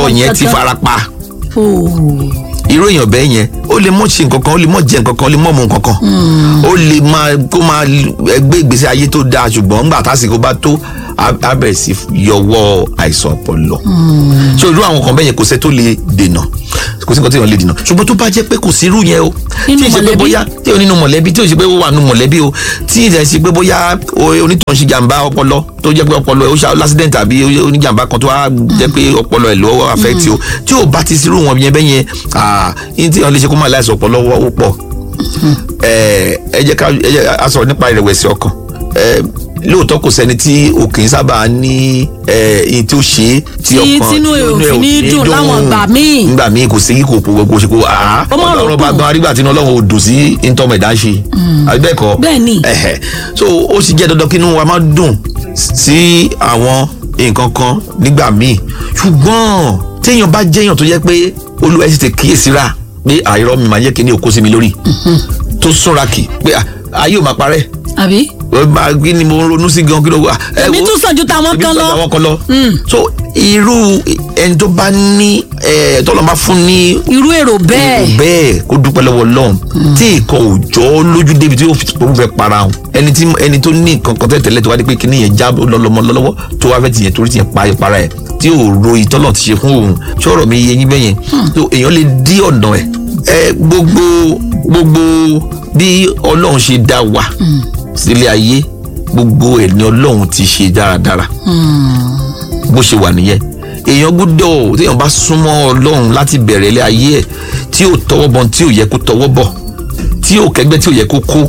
yẹn ti kankan. fara pa Oh. irú èèyàn bẹ́ẹ̀ yẹn ó lè mọ̀ ṣe nǹkan kan ó lè mọ̀ jẹ nǹkan kan ó lè mọ̀ mu nǹkan kan ó lè máa kó máa gbé ìgbésí ayé tó dáa ṣùgbọ́n ńgbà tásìkò bá tó á á bẹ̀rẹ̀ sí yọwọ́ àìsàn ọpọlọ ṣé irú àwọn kan bẹ́ẹ̀ yẹn kò sẹ́ tó lè dènà kò sí nǹkan tí èèyàn lè dènà ṣùgbọ́n tó bá jẹ́ pé kò sí irú yẹn o Nínú tí ì ṣe pé mọ̀lẹ́bí? bóyá tí ò nínú mọ̀lẹ́bí tí ò ṣe pé ó wà nínú mọ̀lẹ́bí o tí ì ṣe pé bóyá o- onítàn ṣe jàǹbá ọpọlọ tó jẹ́ pé ọpọlọ ẹ̀ ó ṣe lásìdẹ̀ntì àbí oníjàǹbá kan tó wá jẹ́ pé ọpọlọ ẹ̀ ló affect o tí ò bá ti sírú wọn yẹn bẹ́yẹn ah yín tí wọn lè ṣe kó máa láìsàn ọpọlọ wọ́ ó pọ̀ ẹ ẹ jẹ́ ká ẹ jẹ́ a sọ̀rọ̀ nípa ìrẹ̀wẹ̀sì ọkàn ẹ lóòótọ́ kò sẹ́ni tí o kì í sábà ní ẹ ihun tí ó ṣe é tí Tí ọkàn tínú ẹ̀ ò tí fi ò ní dùn láwọn ìgbà míì. nígbà míì kò sí kò kò kò ṣe kò àá Ó má rò ọlọ́run bá kù. gan arígbà tí inú ọlọ́run ò dùn sí ntọ́mọ̀ ẹ̀dá ṣe àbí bẹ́ẹ̀ kọ́ Bẹ́ẹ̀ ni. ẹ̀hẹ̀ so ó sì jẹ́ dandan kí inú wa máa dùn sí àwọn nǹkan kan nígbà míì ṣùgbọ́n téèyàn bá jẹ́yàn tó jẹ́ pé olúwa ẹ̀ sì ti kíyèsíra pé àìrọ́ mi máa jẹ́ kí ní òkú sí mi lórí tó súnra kì pé à, ayé ò máa parẹ́ àbí. ó máa kí ni mo ń ronú sí gan kí ló wà. ẹ èmi wo, tún sàn ju tàwọn èmi kan tún lọ. àwọn kan lọ. so irú ẹni tó bá ní ẹ tọ́lọ́ bá fún ní irú èrò èrò bẹ́ẹ̀. bẹ́ẹ̀ kó dúpẹ́ lọ́wọ́ Ọlọ́run tí nǹkan ò jọ ọ́ lójú débi tí ó fi tó fẹ́ para hàn ẹni tí ẹni tó ní nǹkan kan tẹ́tẹ́lẹ̀ tó wá dé pé kíní yẹn já lọ́lọ́mọ lọ́wọ́ tó wá fẹ́ tiyẹn torí tiyẹn pa para ẹ̀ tí ò ro ìtọ́lọ̀ ti ṣe fún òun ṣọ́rọ̀ mi yẹ yín bẹ́yẹn tó èèyàn lè dí ọ̀nà ẹ̀ ẹ gbogbo gbogbo bí Ọlọ́run ṣe dá wa sílé ayé gbogbo ẹ̀ ni Ọlọ́run ti ṣe dáradára bó ṣe wà nìyẹn èèyàn gbọ́dọ̀ téèyàn bá súnmọ́ Ọlọ́run láti bẹ̀rẹ̀ ilé ayé ẹ̀ tí ò tọwọ́ bọ̀ tí ò yẹ kó tọwọ́ bọ̀ tí ò kẹ́gbẹ́ tí ò yẹ kó kó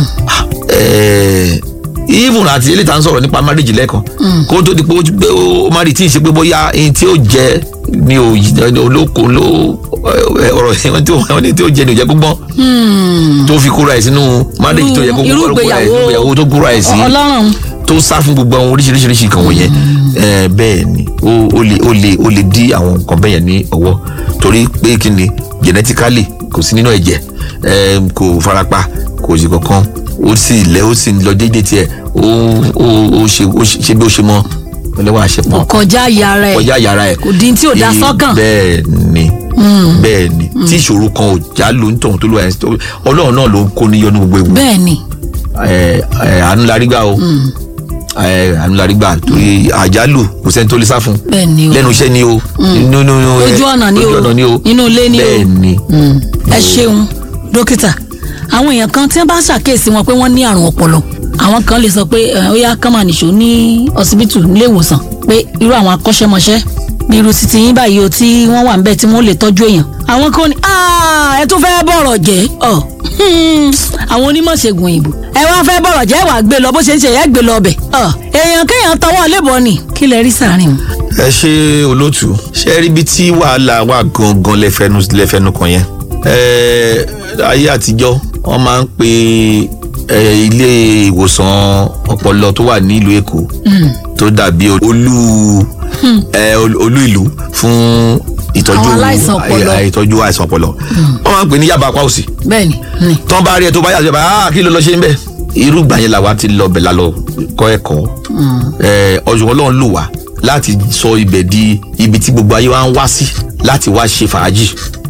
even àti eléyìí tá à ń sọ̀rọ̀ nípa marriage lẹ́ẹ̀kan kó tó di pé ó pé ó má rí tí ì ṣe pé bóyá ẹni tí ó jẹ ni ò olóko ló ọ̀rọ̀ ẹ̀wọ̀n tí ó ní tí ó jẹ ni ò jẹ́ gbọ́n tó fi kóra ẹ̀ sínú marriage tó yẹ kó Irú kóra ẹ̀ ìgbéyàwó sínú ìgbéyàwó tó kóra ẹ̀ sí ọlọ́run. tó sá fún gbogbo àwọn oríṣiríṣiríṣi nǹkan wọ̀nyẹn ẹ bẹ́ẹ̀ ni ó ó lè ó lè ó lè dí àwọn nǹkan bẹ́ẹ̀ yẹn ní ọwọ́ torí pé kí ni genetically kò sí nínú ẹ̀jẹ̀ ẹ kò farapa kò sí kankan ó sì lẹ ó sì lọ déédéé tiẹ̀ ó ó ó ṣe ó ṣe bí ó ṣe mọ ọlẹ́wọ̀n àṣepọ̀ kọjá yàrá ẹ̀. kọjá yàrá ẹ̀ kò dín tí ò dá Ì- sọ́kàn. bẹ́ẹ̀ ni bẹ́ẹ̀ ni tí ìṣòro kan ò já ló ń tọ̀hún tó lọ ẹ̀ ọlọ́run náà ló ń kó níyọnu gbogbo ewu bẹ́ẹ̀ ni. ẹ ẹ àánú la rí gbà o ẹ àánú la rí gbà torí àjálù kò sẹ́ni tó lè sá fún bẹ́ẹ̀ ni o. lẹ́nu iṣẹ́ ni o nínú nínú ẹ, ojú ọ̀nà ni o ojú ọ̀nà ni o nínú ilé ni o. bẹ́ẹ̀ ni Mm. ẹ ṣeun dókítà àwọn èèyàn kan tí wọn bá ṣàkíyèsí wọn pé wọn ní àrùn ọpọlọ àwọn kan lè sọ pé ẹ, ó yá kán máa nìṣó ní ọsibítù nílé ìwòsàn pé irú àwọn akọ́ṣẹ́mọṣẹ́ bí irú títí yín báyìí o tí wọ́n wà níbẹ̀ tí wọ́n lè tọ́jú èèyàn àwọn kan ní "Ah, ẹ tún fẹ́ bọ̀rọ̀ jẹ́ ọ hmm, àwọn onímọ̀ ṣègùn òyìnbó ẹ wá fẹ́ bọ̀rọ̀ jẹ́ wàá gbé lọ bó ṣe ń ṣe ẹ gbé lọ ọbẹ̀ ọ èèyàn kéèyàn tọwọ́ lébọ̀ ni kí lẹ rí sàárín o. ẹ ṣe olóòtú ṣe rí ibi tí wàhálà wà gangan lẹ́fẹ̀ẹ́nu lẹ́fẹ̀ẹ́nu kan yẹn ẹ ayé àtijọ́ wọ́n máa ń pe ẹ, ilé ìwòsàn ọpọlọ tó wà ní ìlú Èkó tó dàbí olú ẹ, ol- olú ìlú fún ìtọ́jú Àwọn aláìsàn ọpọlọ. àì- ìtọ́jú àìsàn ọpọlọ wọ́n máa ń pè ní yaba apá òsì bẹ́ẹ̀ ni ni tán bá rí ẹ tó bá yàtọ̀ bá ah kí ló lọ ṣe ń bẹ̀ irú ìgbà yẹn làwa ti lọ bẹ̀ la lọ kọ́ ẹ̀kọ́ ẹ ọ̀ṣun ọlọ́run lò wá láti sọ ibẹ̀ di ibi tí gbogbo ayé wa ń wá sí láti wá ṣe fàájì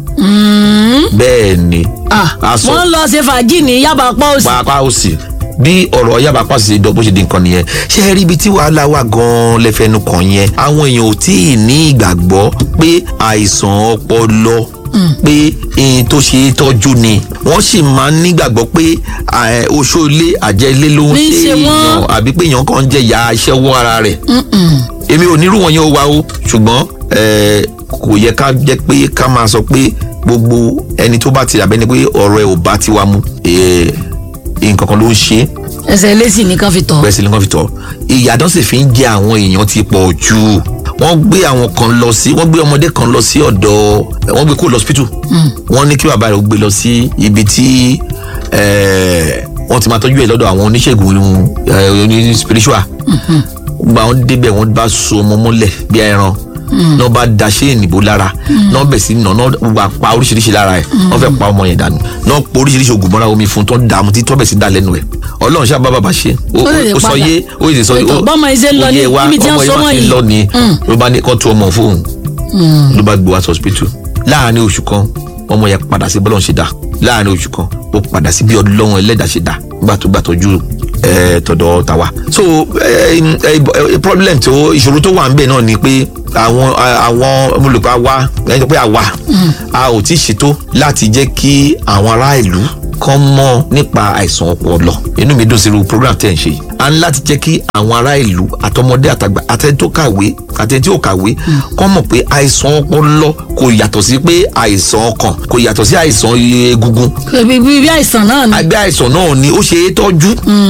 bẹ́ẹ̀ ni Ah, a sọ wọ́n lọ ṣe fàájì ní yaba apá òsì. pàápàá òsì bí ọ̀rọ̀ yaba apá òsì ṣe dọ̀ bó ṣe di nǹkan nìyẹn ṣé ẹ rí ibi tí wàhálà wà gan-an lẹ́fẹ̀ẹ́nu kàn yẹn àwọn èèyàn ò tí ì ní ìgbàgbọ́ pé àìsàn ọpọlọ pé ẹyin tó ṣe é tọ́jú ni wọ́n sì máa ń nígbàgbọ́ pé ẹ, oṣó ilé àjẹ́ ilé ló ń Ní ṣe ṣe wọ́n. èèyàn àbí pé èèyàn kan ń jẹ ìyà iṣẹ́ wọ́ ara rẹ̀ èmi ò nírú wọn yẹn ó wa o ṣùgbọ́n ẹ, kò yẹ ká jẹ́ pé ká máa sọ pé gbogbo ẹni tó bá ti rà bẹ́ni pé ọ̀rọ̀ ẹ̀ ò bá ti wá mu ẹ, nǹkan kan ló ń ṣe é ẹsẹ̀ lẹ́sìn nìkan fi tọ̀. bẹ́ẹ̀ sì ni wọ́n fi tọ́ ìyàtọ̀ sì fi ń jẹ àwọn èèyàn ti pọ̀ jù wọ́n gbé àwọn kan lọ sí wọ́n gbé ọmọdé kan lọ sí ọ̀dọ̀ wọ́n gbé kó lọ hospital wọ́n ní kí bàbá rẹ̀ ó gbé lọ sí ibi tí eh, wọ́n ti máa tọ́jú ẹ̀ lọ́dọ̀ àwọn oníṣègùn eh, oní spiritual gba wọn débẹ̀ wọ́n bá so ọmọ mọ́lẹ̀ bí ẹran náà bá da ṣé ènìbó lára náà bẹ̀ sí nà náà gba pa oríṣiríṣi lára ẹ̀ wọ́n fẹ́ pa ọmọ yẹn dànù náà po oríṣiríṣi oògùn mọ́ra omi fún tó ń dààmú tí tọ́bẹ̀ sí dà lẹ́nu ẹ̀ ọlọ́run ṣáà bá bàbá ṣe ó Ó lè ó sọ padà. yé ó lè sọ Ètò bọ́mọ yìí ṣe ń lọ ní ó yé wa ibi tí wọ́n ọmọ so yìí mọ́ máa ti yìí. lọ ni ló bá ní kó tu ọmọ fóun ló bá gbé wá sí hospital láàárín oṣù kan ọmọ yẹn padà sí bọ́lọ̀ ṣe dà láàárín oṣù kan ó padà sí bí ọlọ́run ẹlẹ́dàá ṣe dà nígbà tó gbà tọ́jú ẹ tọ̀dọ̀ tàwa. so ẹ ẹ problem tó ìṣòro tó wà ń bẹ̀ náà ni pé àwọn àwọn olùkọ́ wa ẹni tó pé àwa a ò tí ì ṣètò láti jẹ́ kí àwọn ará ìlú kan mọ̀ nípa àìsàn ọpọlọ inú mi dùn sí irú program tẹ̀ ń ṣe yìí a ní láti jẹ́ kí àwọn ará ìlú àtọmọdé àtàgbà àtẹni tó kàwé àtẹni tí ò kàwé kọ́ mọ̀ pé àìsàn ọpọlọ kò yàtọ̀ sí pé àìsàn ọkàn kò yàtọ̀ sí àìsàn egungun bí bí bí àìsàn náà ni. àgbẹ̀ àìsàn náà ni ó ṣe é tọ́jú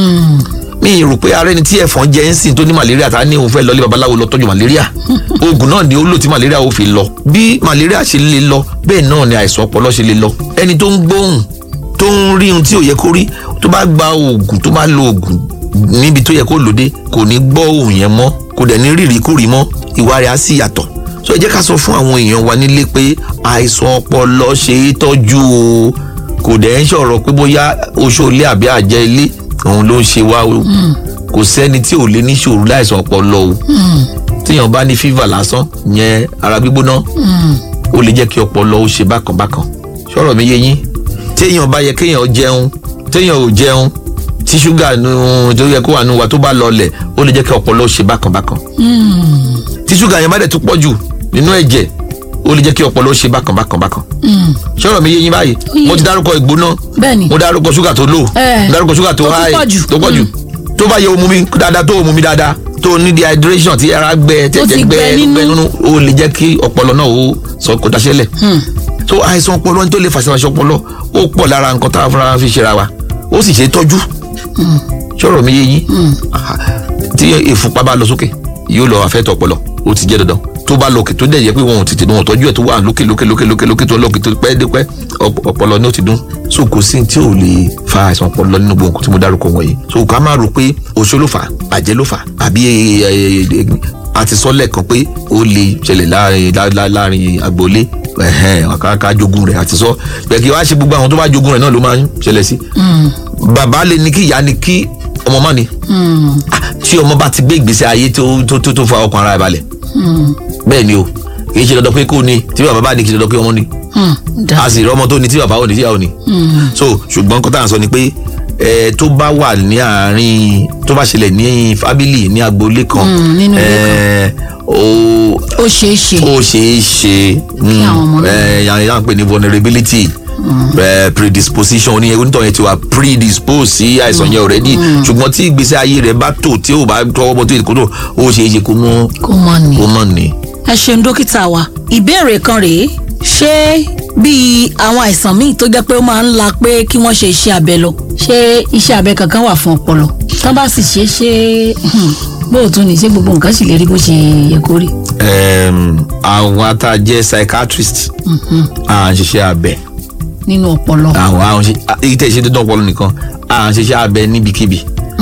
mi rò pé ara ẹni tí ẹ̀fọn jẹ ń sìn tó ní malaria ta ni òun fẹ́ lọ lé babaláwo lọ tọ́jú malaria oògùn náà ni ó lò tí malaria ó fi lọ bí malaria ṣe lè lọ bẹ́ẹ̀ náà ni àìsàn ọpọlọ ṣe lè lọ ẹni tó ń gbóhùn tó ń rí ohun tí ò yẹ kó rí tó bá gba oògùn tó bá lo oògùn níbi tó yẹ kó lòdì kò ní gbọ́ ohùn yẹn mọ́ kò dẹ̀ ní rírì kúrì mọ́ ìwà rẹ̀ á sì yàtọ̀ so ẹ jẹ́ ká sọ fún àwọn èèyàn wa nílé pé àìsàn ọpọlọ ṣe é tọ́jú o kò dẹ̀ ń sọ̀rọ̀ pé bóyá oṣó ilé àbí àjẹ́ ilé òun ló ń ṣe wá o kò sẹ́ni tí ò lè níṣòro láìsàn ọpọlọ o téèyàn bá ní fífà lásán yẹn ara gbígbóná ó lè jẹ́ kí ọpọlọ ó ṣe bákan bákan sọ̀rọ̀ mi yé yín téèyàn bá yẹ kéèyàn jẹun téèyàn ò jẹun tí ṣúgà nù tó yẹ kó wà nù wa tó bá lọlẹ̀ ó lè jẹ́ kí ọpọlọ ó ṣe bákan bákan tí ṣúgà yẹn bá dẹ̀ tún pọ̀ jù nínú ẹ̀jẹ̀ ó lè jẹ́ kí ọpọlọ ó ṣe bákan bákan bákan sọ̀rọ̀ mi yé yín báyìí yé. mo ti dárúkọ ìgbóná bẹ́ẹ̀ni mo dárúkọ ṣúgà tó lò Eh, mo dárúkọ ṣúgà tó tó tún high pọ̀ jù. tó pọ̀ jù tó bá yẹ omu mi dáadáa tó omu mi dáadáa tó ní dehydration tí ara gbẹ Tó ti tẹ̀tẹ̀ gbẹ gbẹ nínú. gbẹ nínú ó lè jẹ́ kí ọpọlọ náà ó sọ kó daṣẹ́lẹ̀ so àìsàn ọpọlọ ní tó lè fàṣẹ fàṣẹ ọpọlọ ó pọ̀ lára nǹkan tá a fúnra fi ṣera wa ó sì ṣe é tọ́jú sọ̀rọ̀ mi yé yín Aha. tí ìfúnpá bá lọ sókè yóò lọ àfẹ́tọ̀ ọpọlọ ó ti jẹ́ dandan tó bá lókè tó dẹ̀ yẹ pé wọn ò tètè wọn ò tọ́jú ẹ̀ tó wà lókè lókè lókè lókè lókè tó lókè tó pẹ́ dé pẹ́ ọp- ọpọlọ ní ó ti dún so kò sí tí ò lè fa àìsàn ọpọlọ nínú gbogbo nǹkan tí mo dárúkọ wọ̀nyí so ká má rò pé oṣó ló fà á àjẹ́ ló fà á àbí ẹ, ẹ, ẹ, a ti sọ lẹ́ẹ̀kan pé ó lè ṣẹlẹ̀ láàrin lá- lá- láàrin agboolé ẹ̀hẹ́n ká ká jogún rẹ̀ àti sọ bẹ́ẹ̀ kí wá ṣe gbogbo àwọn tó bá jogún rẹ̀ náà ló máa ń ṣẹlẹ̀ sí bàbá lè ní kí ìyá ni kí ọmọ má ni Ah, tí ọmọ bá ti gbé ìgbésí ayé tó tó tó tó fa ọkàn ara ẹ̀ balẹ̀ bẹ́ẹ̀ ni o kì í ṣe dandan pé kó ní tí bàbá bá ní kì í ṣe dandan pé ọmọ ní da a sì rí ọmọ tó ní tí bàbá ò ní tí ìyá ò ní. so ṣùgbọ́n nǹkan tá à ń sọ ni pé ẹ tó bá wà ní àárín tó bá ṣẹlẹ̀ ní fábílì ní agboolé kan Mm, nínú ilé ẹ ó ó ṣeé ṣe ó ṣeé ṣe àwọn ọmọ náà- yàrá ń pè ní vulnerability eh, predisposition oní onítọ̀ yẹn ti wà predisposed sí àìsàn yẹn already ṣùgbọ́n tí ìgbésí ayé rẹ̀ bá tò tí ò bá tọwọ́ bọ́ tó yẹ kó tó ó ṣeé ṣe kó mú kó mọ ni. kó mọ̀ ní. ẹ ṣeun dókítà wa ìbéèrè kan rèé ṣé bíi àwọn àìsàn míì tó jẹ́ pé ó máa ń la pé kí wọ́n ṣe iṣẹ́ abẹ lọ ṣé iṣẹ́ abẹ kankan wà fún ọpọlọ tán bá sì ṣe é ṣe bóòtú ni ṣé gbogbo nǹkan sì lè rí bó ṣe yẹ kó rí. Em, àwọn ata jẹ́ psychiatrist à ń ṣiṣẹ́ abẹ nínú ọpọlọ. àwọn àwọn ṣe èyí tẹ̀ ṣe dandan ọpọlọ nìkan à ń ṣiṣẹ́ abẹ níbikíbi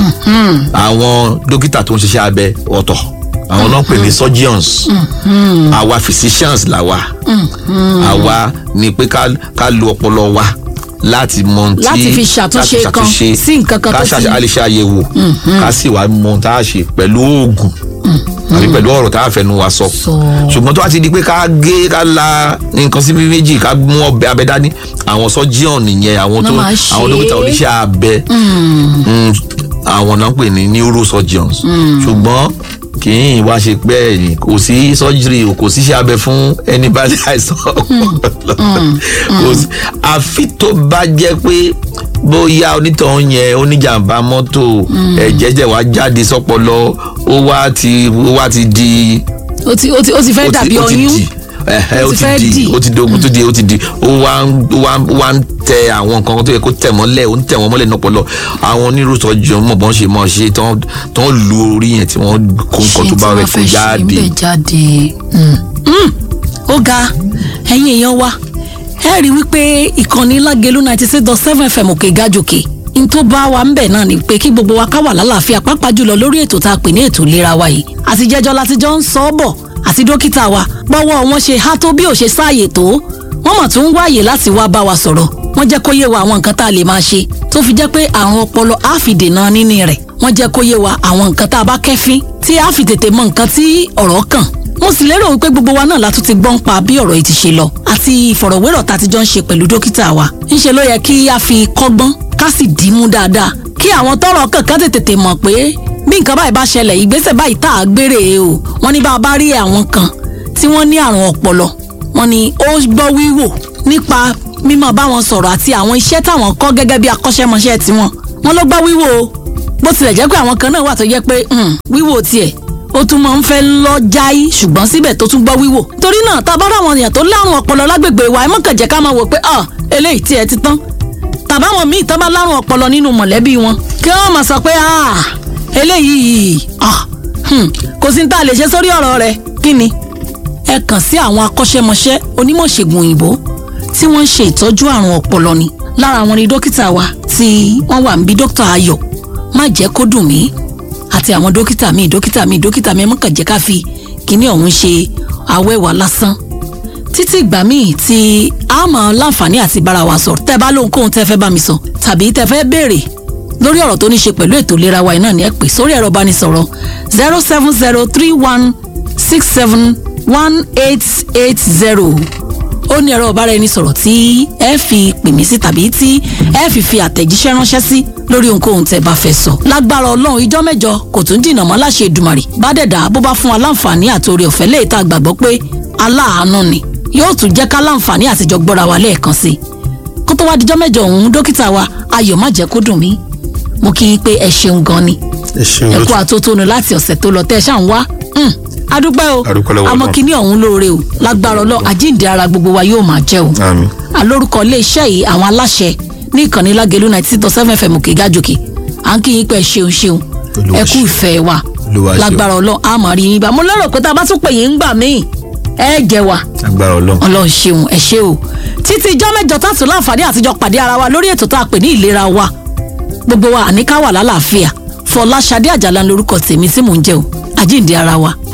àwọn dókítà tó ń ṣiṣẹ́ abẹ ọ̀tọ̀ àwọn náà ń pè ní surgeons àwa physicians làwa àwa ni pé ká ká lo ọpọlọ wa láti mọ ohun tí Láti fi ṣàtúnṣe láti kan ṣàtúnṣe, sí nǹkan kan ká tó ṣàṣe- ti- a lè ṣe àyẹ̀wò ká sì wá mọ ohun tá a ṣe pẹ̀lú oògùn àbí pẹ̀lú ọ̀rọ̀ tá a fẹnu wa sọ Sọ. ṣùgbọ́n tó bá ti di pé ká gé ká la nǹkan sí méjì ká mú ọbẹ̀ abẹ dání àwọn surgeon nìyẹn àwọn tó Wọ́n máa ṣe àwọn dókítà é. oníṣẹ́ abẹ Mm, àwọn náà ń pè ní neurosurgeons ṣùgbọ́n kì í wá ṣe pé ẹ̀yìn kò sí surgery o kò síṣẹ́ abẹ fún ẹni bá ní àìsàn ọpọlọ kò sí àfi tó bá jẹ́ pé bóyá onítọ̀hún yẹn oníjàmbá mọ́tò ẹ̀jẹ̀ jẹ̀ wá jáde sọ́pọlọ ó wá ti ó wá ti di ó ti ó ti ó ti fẹ́ ó ti- dàbí ó ti ọyún di, ẹhẹ, Ó ó ti ti fẹ́ di dì. ó ti di ogun tó di ó ti di ó wá ń ó wá ń- ó wá ń tẹ àwọn nǹkan tó yẹ kó tẹ̀ mọ́lẹ̀ ó ń tẹ̀ wọ́n mọ́lẹ̀ náà pọ̀lọ́ àwọn onírúurú mọ̀ bọ́n ṣe mọ̀ ṣe tán tán lu orí yẹn tí wọ́n kó nǹkan tó bá rẹ̀ kó jáde ṣe jáde. Mm. Mm. ó ga ẹ̀yin èèyàn wa ẹ rí i wípé ìkànnì lágẹ̀lú ninety six dot seven fm òkè gàjòkè n tó bá wa ń bẹ̀ náà ni pé kí gbogbo wa ká wà lálàáfíà pàápàá jùlọ lórí ètò tá a pè ní ètò ìlera wa yìí àti jẹjọ láti jọ ń sọ ọ́ bọ̀ àti dókítà wa bọ́wọ́ wọn ṣe há tó bí ò ṣe sáàyè tó wọ́n mà tún ń wáyè láti wá bá wa sọ̀rọ̀ wọ́n jẹ́ kó yé wa àwọn nǹkan tá a lè máa ṣe tó fi jẹ́ pé àrùn ọpọlọ á fi dènà níní rẹ̀ wọ́n jẹ́ kó yé wa àwọn nǹkan tá a bá kẹ́fín tí á fi tètè mọ nǹkan tí ọ̀rọ̀ kàn mo sì lérò wípé gbogbo wa náà la tún ti gbọ́n pa bí ọ̀rọ̀ yìí ti ṣe lọ àti ìfọ̀rọ̀wérọ̀ tá a ti jọ ń ṣe pẹ̀lú dókítà wa ńṣe ló yẹ kí a fi kọ́gbọ́n ká sì dìímú dáadáa kí àwọn tọ́rọ̀ kankan tètè mọ̀ pé bí nǹkan báyìí bá ṣẹlẹ̀ ìgbésẹ̀ báyìí tá a gbére o wọ́n ní bá a bá rí àwọn kan tí wọ́n ní àrùn ọpọlọ wọ́n ní ó gbọ́ wíwò nípa mímọ̀ bá wọn sọ̀rọ̀ àti àwọn iṣẹ́ táwọn kọ́ gẹ́gẹ́ bí akọ́ṣẹ́mọṣẹ́ tiwọn wọ́n ló gbọ́ wíwò o bó tilẹ̀ jẹ́ pé àwọn kan náà wà tó jẹ́ pé wíwò tiẹ̀ ó tún máa ń fẹ́ lọ jáì ṣùgbọ́n síbẹ̀ tó tún gbọ́ wíwò torí náà tá a bá ráwọn èèyàn tó lárùn ọpọlọ lágbègbè wa ẹ mọ̀kàn jẹ́ ká máa wò pé ah eléyìí tiẹ̀ ti tán tàbáwọn míì tán bá lárùn ọpọlọ nínú mọ̀lẹ́bí wọn kí wọ́n máa sọ pé ah eléyìí ah kò sí ní tá a lè ṣe sórí ọ̀rọ̀ rẹ̀ kí ni ẹ kàn sí àwọn akọ́ṣẹ́mọṣẹ́ onímọ̀ ṣègùn òyìnbó tí wọ́n ń ṣe ìtọ́jú àrùn ọpọlọ ni lára wọn ni dókítà wa tí wọ́n wà níbí dókítà ayọ̀ má jẹ́ kó dùn mí àti àwọn dókítà míì dókítà míì dókítà míì mọ̀kàn jẹ́ ká fi kíní ọ̀hún ṣe awẹ́wà lásán títí ìgbà míì tí a máa láǹfààní àti bára wa sọ̀rọ̀ tẹ́ bá lóhunkóhun tẹ́ fẹ́ bá mi sọ tàbí tẹ́ fẹ́ béèrè lórí ọ̀rọ̀ tó ní ṣe pẹ̀lú ètò ìlera wa iná ni ẹ pè sórí ẹ̀rọ ìbánisọ̀rọ̀ zero seven zero three one six seven one eight eight zero ó ní ẹ̀rọ ìbáraẹnisọ̀rọ̀ tí ẹ fi pè mí sí tàbí tí ẹ fi fi àtẹ̀jíṣẹ́ ránṣẹ́ sí lórí ohunkóhun tẹ́ bá fẹ́ sọ. lágbára ọlọ́run ìjọ́ mẹ́jọ kò tún dìnnà mọ́ láṣẹ Èdùmàrè bá dẹ̀dá bó bá fún wa láǹfààní àti oore ọ̀fẹ́ lè ta gbàgbọ́ pé aláàánú ni yóò tún jẹ́ ká láǹfààní àtijọ́ gbọ́ra wa lẹ́ẹ̀kan sí i. kó tó wá dijọ́ mẹ́jọ òun dókítà wa ayọ̀ má jẹ́ kó dùn mí mo kí i pé ẹ ṣeun gan ni ẹ ṣeun ẹ kú lótú àtótónu láti ọ̀sẹ̀ tó lọ tẹ́ ẹ ṣáà ń wá Hmm, adúpẹ́ o Adúpẹ́ lọ́wọ́ àmọ́ Ọlọ́run. kíní ọ̀hún lóore o lágbára ọlọ́ àjíǹde ara gbogbo wa yóò máa jẹ́ o àmín alórúkọ iléeṣẹ́ yìí àwọn aláṣẹ ní ìkànnì lágẹ̀lú ninety six point seven fm òkè gájòkè à ń kí yín pé ṣeun ṣeun Olúwa ẹ kú ṣeun. ìfẹ́ wa Olúwa ṣeun. lágbára ọlọ́ a máa rí yín bá mo lérò pé tá a bá tún pè yín ń gbà míì ẹ jẹ́ wa agbára Ọlọ́run ọlọ́run ṣeun ẹ ṣé o títí ijọ́ mẹ́jọ tá a tún láǹfààní àtijọ́ pàdé ara wa lórí ètò tá a pè ní ìlera wa gbogbo wa àníká wà lálàáfíà fọláṣadé àjàlá lórúkọ tèmi tí mò ń jẹ́ o àjíǹde ara wa